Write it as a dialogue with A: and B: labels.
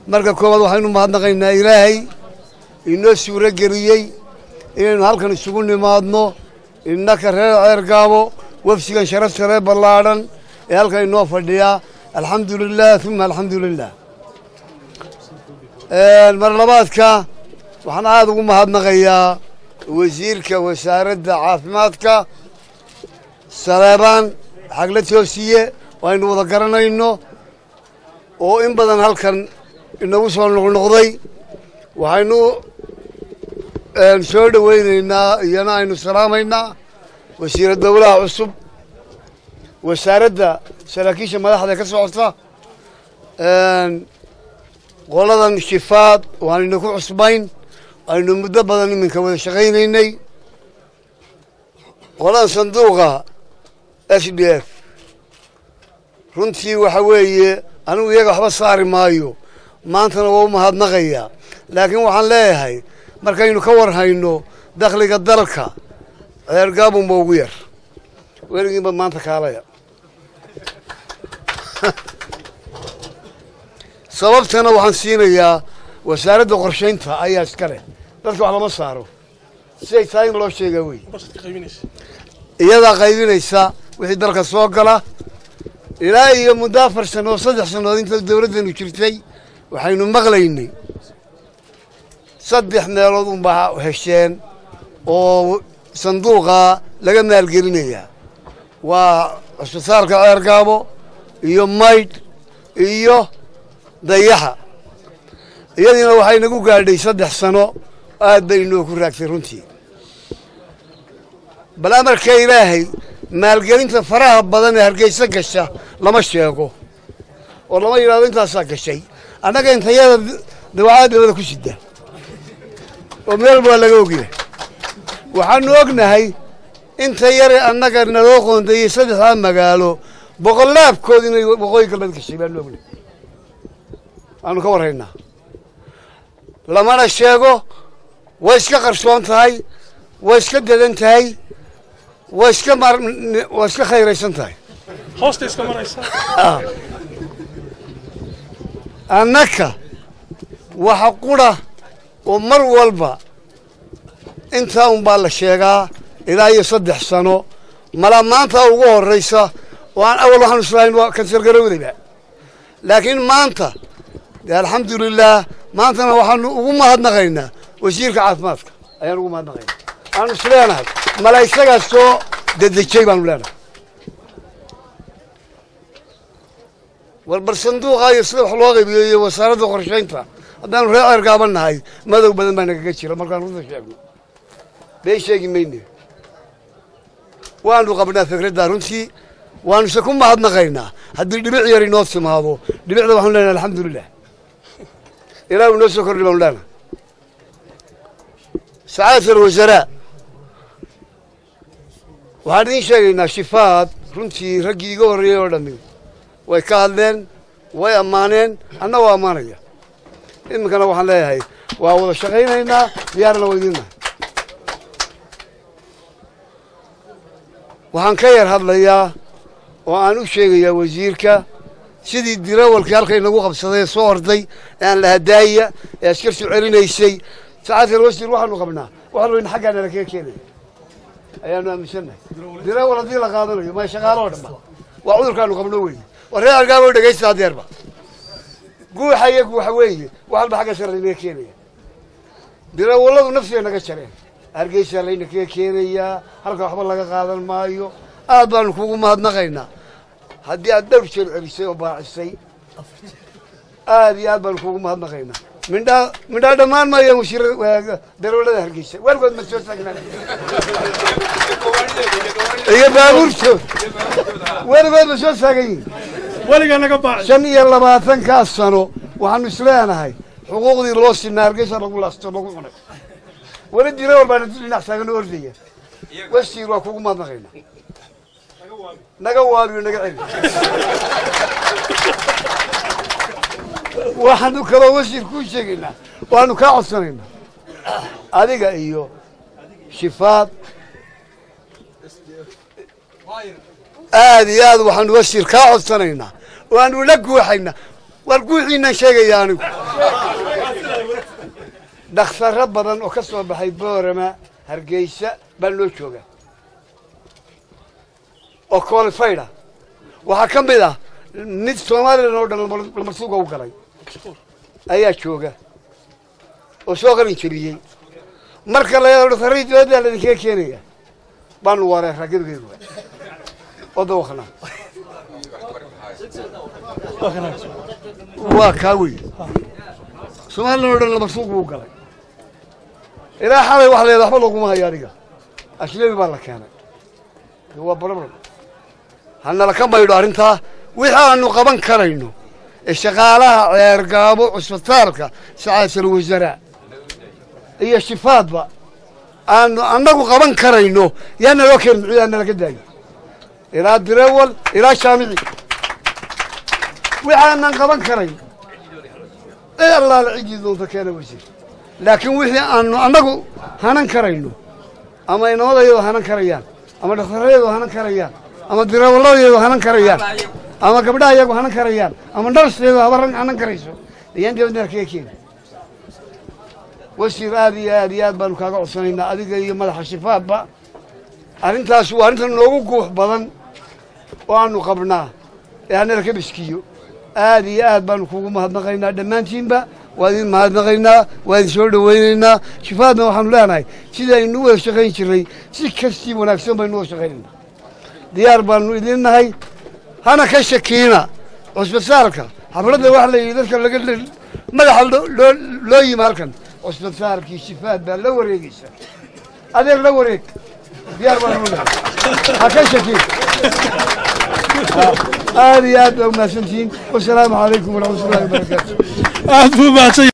A: marka koowaad waxaynu mahadnaqaynaa ilaahay inoo suuro geliyey inaynu halkan isugu nimaadno innaka reer ceergaabo wafsigan sharafta reer ballaadhan ee halkan inoo fadhiyaa alxamdu lilah uma alxamdu lilah mar labaadka waxaan aada ugu mahadnaqayaa wasiirka wasaaradda caafimaadka saleebaan xagla toosiye aynu wada garanayno oo in badan halkan inagu soo noqnoqday waxaynu soo dhoweynaynaa iyana aynu salaamaynaa wasiira dowlaha cusub wasaaradda saraakiisha madaxda ka socota qoladan shifaad waanayna ku cusbayn aynu muddo badan iminka wada shaqaynaynay qoladan sanduuqa s d f runtii waxa weeye anigu iyaga waxba saari maayo maantana waa u mahadnaqayaa laakiin waxaan leeyahay markaynu ka war hayno dakhliga dalka ceergaabunba ugu yar weligiinba maanta kaalaya sababtana waxaan siinayaa wasaaradda qorshaynta ayaa iska leh dadka wax lama saaro siday tahay in loo sheegaa wey iyadaa qaybinaysa wixii dalka soo gala ilaa iyo muddo afar sannadood saddex sannadood inta dowladdanu jirtay waxaynu maqlaynay saddex meelood unbaa hesheen oo sanduuqa laga maalgelinayaa waa cusbitaalka ceergaabo iyo maydh iyo dayaxa iyadiina waxay nagu gaadhay saddex sano aad bay inoo ku raagtay runtii bal amarka ilaahay maalgelinta faraha badan ee hargeysa gasha lama sheego oo lama yidhahdo intaasaa gashay annaga intayada dawacada dabada ku sida oo meel baa laga ogyahay waxaanu ognahay inta yare annaga naloo qoondayey saddexdaa magaalo boqolaabkood inay waqooyi galbeed gashay baanu ognahay waanu ka warraynaa lamana sheego way iska qarsoon tahay way iska dadan tahay way iska mar way iska khayraysan tahay
B: hoosta iska maraysa
A: annaka waxa qura oo mar walba intaa unbaa la sheegaa ilaa iyo saddex sano mala maanta ugu horraysa oo aan awal waxaanu islahayn waa kansar garowdayba laakiin maanta dee alxamdulilaah maantana waxaanu ugu mahadnaqaynaa wasiirka caafimaadka ayaan ugu mahadnaqaynaa waanu is leenahay mala isagaa soo dedejay baanu leenahay warbar sanduuqa iyo sida wax loo qaybiyo iyo wasaaradda qorshaynta haddaanu reer ceergaaban nahay madow badan baa nagaga jira markaan runta sheegno been sheegi mayne waanu qabnaa fikraddaa runtii waanuse ku mahadnaqaynaa haddii dhibic yar inoo timaado dhibicda waxaanu leenahay alxamdulilah ilaahu inoo soo kordhi baanu leenahay sacaadat alwasaraa waxaan idiin sheegaynaa shifaad runtii raggii iga horreeyey oo dhammi way ka hadleen way ammaaneen anna waa ammaanaya iminkana waxaan leeyahay waa wada shaqaynaynaa diyaarna waa idiin nahay waxaan ka yar hadlayaa oo aan u sheegayaa wasiirka sidii dirawalkii halkay nagu qabsaday ee soo orday ee aan la hadaaya ee askartu celinaysay sacaatal wasiir waxaanu qabnaa waxaanu in xaggaa nala kaga keenaya ayaanu aaminsannahay dirawal haddii la qaadanayo ma shaqaalo oo dhanba waa cudurkaanu qabno weeye war reer argaabo dhegaysta hadeerba guuxa iyagu waxa weeye wax walba xagga sare laynaga keenaya dirawalladu nafsiga naga jareen hargeysaa layna kaga keenayaa halka waxba laga qaadan maayo aad baanu kugu mahadnaqaynaa haddii aad dhowr jeer celisay oo baacisay aad iyo aad baanu kugu mahadnaqaynaa mindhaa mindhaa dhammaan maayaan wasiir darawallada hargeysa weligood ma soo taagnaan iyo baabuurtood weligood ma soo taagan yihin
B: weligaa naga baaci
A: shan iyo labaatankaas sano waxaanu isleenahay xuquuqdii loo sinaa hargeysa lagu laasto lagu cunay weli dirawal baana dhinac taagan oo ordaya wasiir waa kugu mahadnaqaynaa naga waabiyo naga celi waxaanu kaloo wasiir kuu sheegaynaa waanu kaa codsanaynaa adiga iyo shifaad aad iyo aad waxaanu wasiir kaa codsanaynaa waanu la guuxaynaa war guuxiinaan sheegaya anigu dhakhtarro badan oo ka soo baxay boorama hargeysa baa noo jooga oo qualifyda waxaa ka mid ah mid somalilan oo dhan lamarsuuga u galay ayaa jooga oo soo qalin jebiyey marka la dhakhtarradii dibaddaa laydinkaga keenaya baanu wareeraa gebigeedu oo dawaqnaa waa kaa wey somalilan oo dhan lamarsuuq buu galay ilaa xalay wax leeda waxba looguma hayo adiga ashlebi baa la keenay waa barabara hanala ka maydho arrintaa wixii aanu qaban karayno ee shaqaalaha ceergaabo cusbitaalka sacaasal wasaraa iyo shifaadba aanu annagu qaban karayno yaa naloo keen muxuu nalaga daayo ilaa direwal ilaa shaamici wixii aanan qaban karayn ee allaala ciddii doonta keena wasiir laakiin wixii aanu annagu hanan karayno ama inamadayadu hanan karayaan ama dhakhtarayadu hanan karayaan ama dirawalladayadu hanan karayaan ama gabdhaha iyagu hanan karayaan ama narsteedu habaran hanan karayso ayaan dibadna kaga keeni wasiir aad iyo aad iyo aad baanu kaaga codsanaynaa adiga iyo madaxa shifaadba arrintaas waa arrinta noogu guux badan oo aanu qabnaa ee hanala ka biskiyo aad iyo aad baanu kugu mahadnaqaynaa dhammaantiinba waa idin mahadnaqaynaa waa idin soo dhowaynaynaa shifaadna waxaanu leenahay sida aynu u wada shaqayn jirray si kastii wanaagsan baynu uwada shaqaynaynaa diyaar baanu idin nahay hana ka shakiina cusbitaalka xafladda waxa la yidhi dadka laga madaxa loo loo yimi halkan cusbitaalkii shifaad baa la wareegeysa adeer la wareeg diyaar baanu nahay ha ka shakiin aad iyo aad baa umahadsantihiin wasalaamu calaykum waraxmat ullahi wabarakaatu
B: aad buu mahadsan